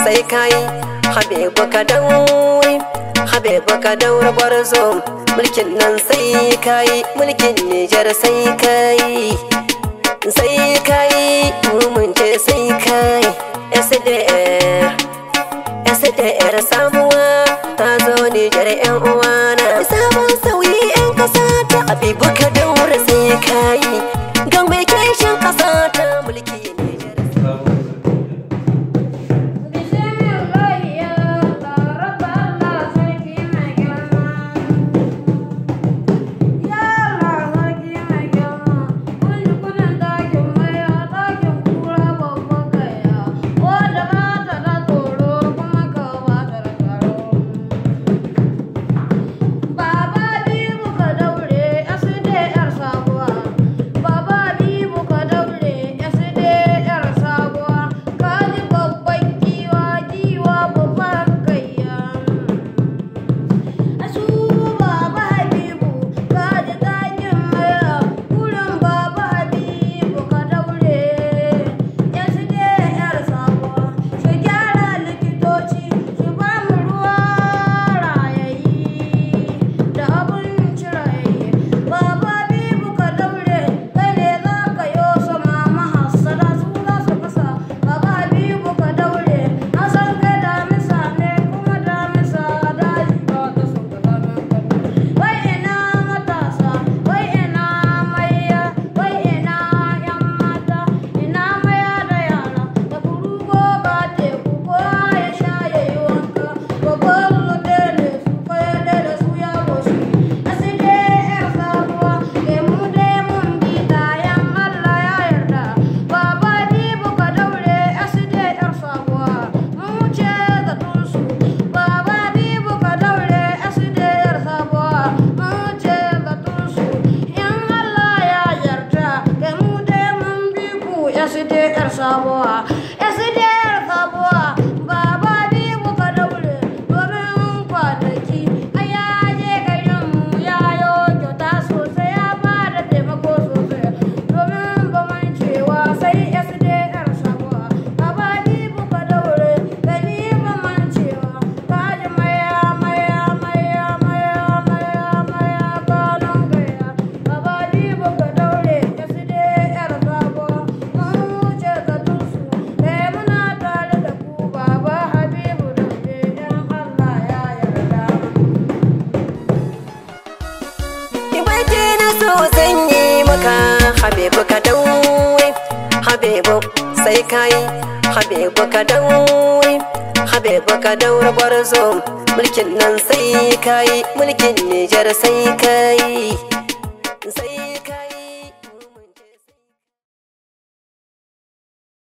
sai kai habibu ka daure habibu ka daure gwarzo mulkin nan sai kai mulkin nijar sai kai sai kai mun ce sai kai SDR SDR samuwa ta zo Nijar yan uwana sabon sauyi yan kasa ta Habibu ka daure sai kai ga mai kishin kasa ta mulki Nijar SDR sabuwa SDR sabuwa baba bi muka daure domin kwanaki a yaje garin mu ya yo kyauta sosai ya ba da taimako sosai domin ba man cewa sai SDR sabuwa baba bi muka daure gani ba man cewa kaji maya maya maya maya maya maya kanon gaya baba bi muka daure SDR sabuwa mun wuce ga tusu eh muna tare da ku baba habibu daure yan Allah ya yarda Ibaje na so zan yi maka Habibu ka daure Habibu sai kai Habibu ka daure Habibu ka daure gwarzo mulkin nan sai kai mulkin Nijar sai kai